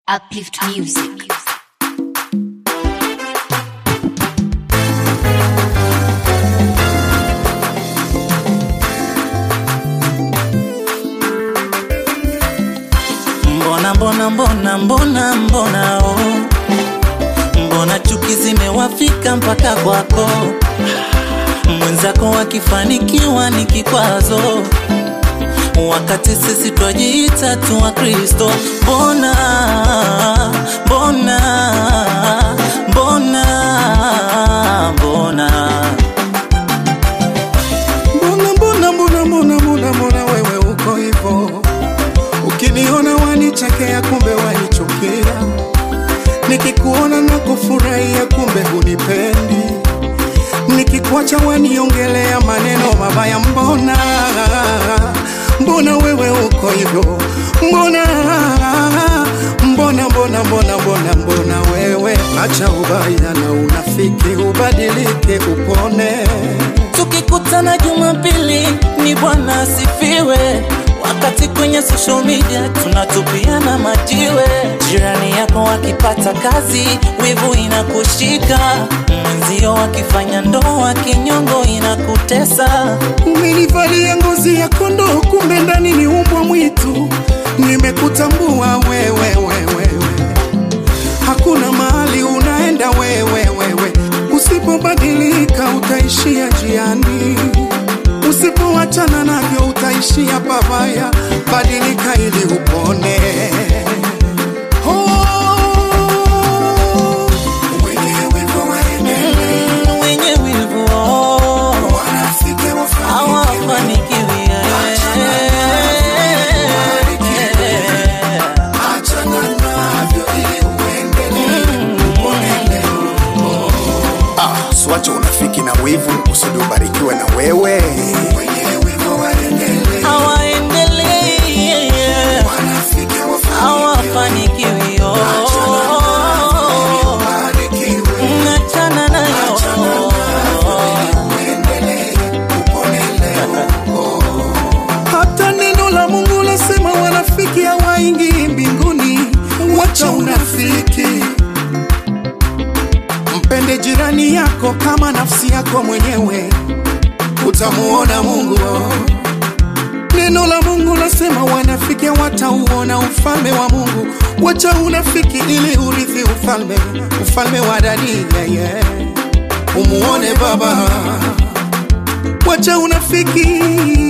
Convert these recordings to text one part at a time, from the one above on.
Uplift Music. Mbona mbona mbona mbona mbona oh. Mbona chuki zimewafika mpaka kwako, mwenzako akifanikiwa ni kikwazo, wakati sisi twajiita tu wa Kristo. Mbona mbona mbona mbona Mbona mbona mbona mbona mbona mbona wewe uko hivyo, ukiniona wanichekea, kumbe wanichukia, nikikuona na kufurahia, kumbe hunipendi, nikikuacha waniongelea maneno mabaya. Mbona mbona wewe uko hivyo, mbona mbona mbona mbona mbona mbona wewe, acha ubaya na unafiki, ubadilike, upone. Tukikutana Jumapili ni Bwana asifiwe, wakati kwenye social media tunatupiana majiwe. Jirani yako akipata kazi, wivu inakushika, mwenzio akifanya ndoa, kinyongo inakutesa. Umenivalia ngozi ya kondoo, kumbe ndani ni umbwa mwitu. Nimekutambua wewe, wewe, wewe. Hakuna mahali unaenda wewe, wewe. Usipobadilika utaishia njiani, usipoachana navyo utaishia pabaya. Badilika ili upone. Oh, wenyewe kwa waendelee, Mm, Wenye wivu oh, wanafiki wafanikiwe. hawafanikiwi Achana navyo ili uendelee, upone Ah, swache unafiki na wivu usudi ubarikiwe na wewe. wenyewe kwa waendelee, hawaendelei wanafiki wafanikiwe, hawafanikiwi oh. wabarikiwe, Achana nayo uendelee, upone leo. Hata neno la Mungu lasema wanafiki hawaingii mbinguni. Wacha unafiki, mpende jirani yako kama nafsi yako mwenyewe, utamuona Mungu. Neno la Mungu lasema wanafiki watauona ufalme wa Mungu. Wacha unafiki ili urithi ufalme, ufalme wa ndani yeah, yeah. Umuone Baba. Wacha unafiki,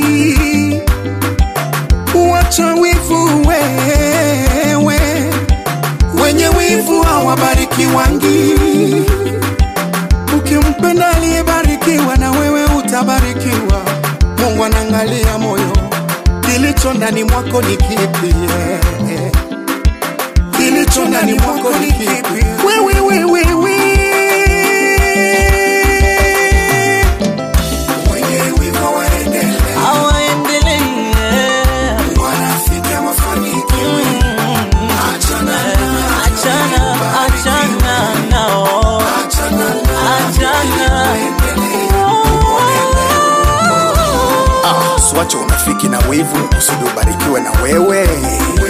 wacha wivu wewe, wenye wivu hawabarikiwangi. Ukimpenda aliyebarikiwa na wewe utabarikiwa. Mungu anaangalia moyo, kilicho ndani mwako ni kipi? yeah. Kilicho ndani mwako ni kipi? Wewe wewe wewe wenyewe waendelee, hawaendelei wanafiki mafanikio, achana achana achana nao achana achana Ah, swache unafiki na wivu usudi ubarikiwe na wewe.